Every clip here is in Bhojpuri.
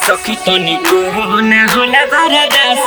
सखी तनिको ना होला बरदास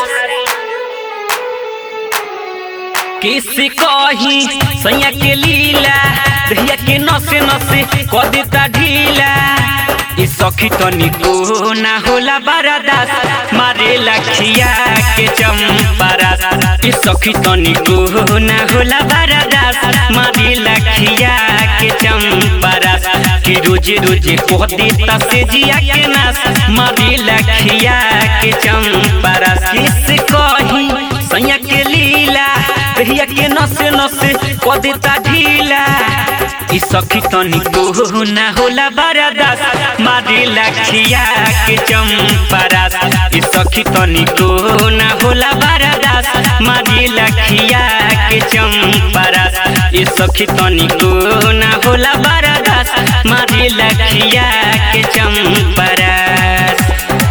किसी कही सैया के लीला दहिया के नसे नसे क देता ढीला ई सखी तनिको ना होला बरदास मारे लखिया के चंपरास ई सखी तनिको ना होला बरदास मारे लखिया के चंपरास कि रोज रोज कह देता से जिया के नास मारे लखिया के चंपरास किस कही सैया के लीला दहिया के नसे नसे क देता ढीला ई सखी तनिको ना होला बरदास मारे लखिया के चंपरास ई सखी तनिको ना होला बरदास मारे लखिया के चंपरास ई सखी तनिको ना होला बरदास मारे लखिया के चंपरास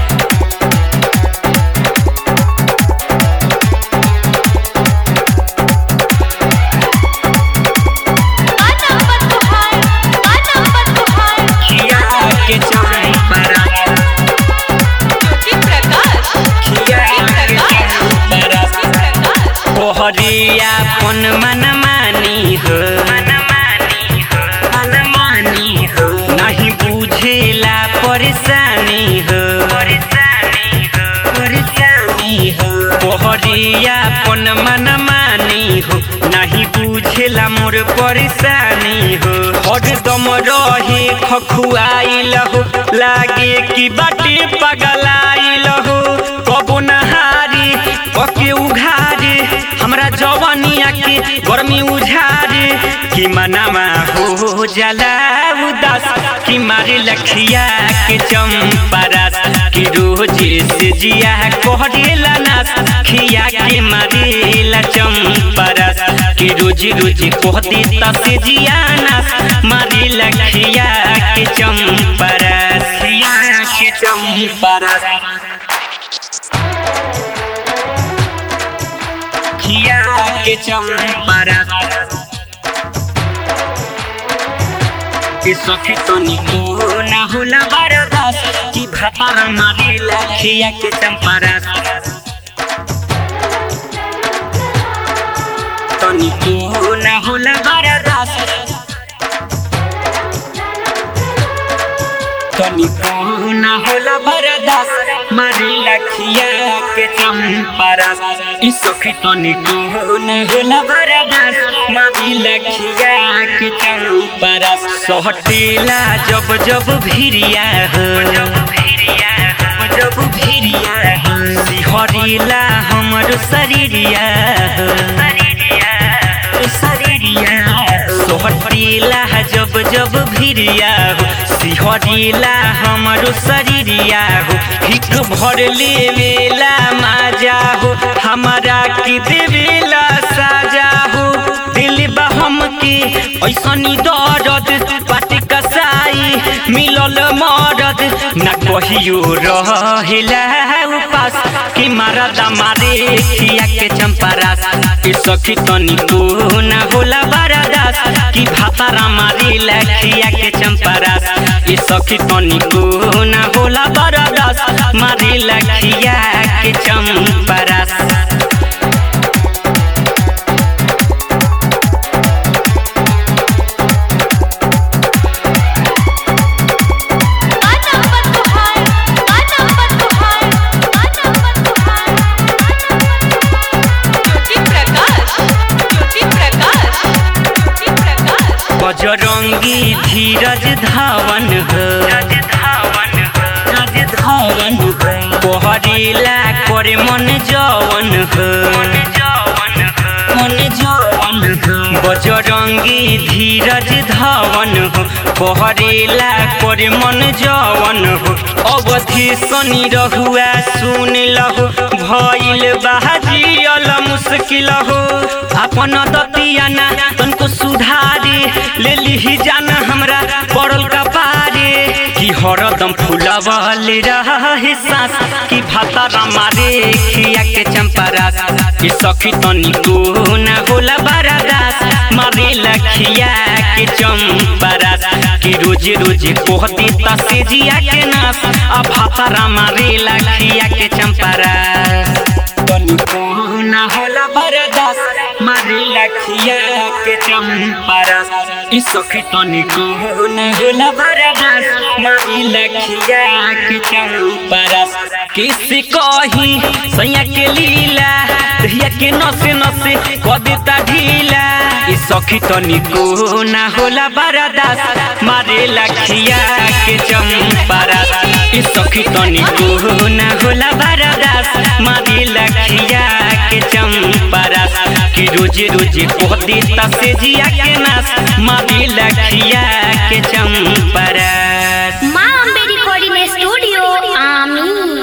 गाना मत तुहार गाना मत तुहार खिया के चंपरास ज्योति प्रकाश खिया के चंपरास तोहरिया पन मन मानी हो मनमानी हो नहीं बुझेला परेशानी हो परेशानी हो तोहरिया पन मन मानी हो नहीं बुझेला मोर परेशानी हो हरदम रहे खखुआइल हो लागे कि बाटे पगलाइल हो कबो नहारी कके उघारे हमरा जवानिया के गर्मी उझारे कि मनामा हो जाला उदास कि मारे लखिया के चंपरास कि रोज से जिया कहरेला नास खिया के मारेला चंपरास कि रोज रोज कह देता से जिया नास मारे लखिया के चंपरास खिया के चंपरास खिया के चंपरास कि सखी तनिको ना होला बरदास कि भातार मारे लखिया के चंपरास तनिको ना होला बरदास तनिको ना होला बरदास मारे लखिया के चंपरास ई सखी तनिको ना होला बरदास मारे लखिया के चंपरास सहटेला जब जब भिरिया हो जब भिरिया हो जब भिरिया हो सिहरेला हमर शरीरिया हो शरीरिया शरीरिया सोहटेला जब जब भिरिया हो सिहरेला हमरो शरीरिया हो हिक भर लेवेला माजा हो हमारा की देवेला साजा हो दिल बहम के ऐसनी दर्द पाटी कसाई मिलल मरद न कहियो रहेला उपास कि मारद मारे खिया के चंपरास कि सखी तनिको न होला बरदास कि भातारा मारे लखिया के चंपरास कि सखी तनिको न होला बरदास मारे लखिया के चंपरास गाना मत तुहार गाना मत तुहार गाना मत तुहार ज्योति प्रकाश ज्योति प्रकाश ज्योति प्रकाश बजरंगी धीरज धावन हो धावन हो कोहरेला करे मन जवन हो मन जवन हो बजरंगी धीरज धावन हो कोहरेला करे मन जवन हो अवधि शनि रहुआ सुन लहो भइल बाजियल मुश्किल हो अपन दतियाना तनको सुधारे ले लिही जाना हमरा पड़ल कपारे कि हरदम फुलवल रहे सांस कि भातारा मारे खिया के चंपरास कि सखी तनिको न होला बरदास मारे लखिया के चंपरास कि कि रोजे रोजे कोहती तसे जिया के नास आ भातारा मारे लखिया के चंपारा तनिको ना होला बरदास मारे लखिया के चंपारा ई सखी तनिको ना होला बरदास मारे लखिया के चंपारा किसी कही सैया के लीला दहिया के नसे नसे क देता ढीला ई सखी तनिको ना होला बरदास मारे लखिया के चंपारा ई सखी तनिको ना होला बरदास मारे लखिया के चंपारा कि रोजे रोजे कोहती तसे जिया के नास मारे लखिया के चंपारा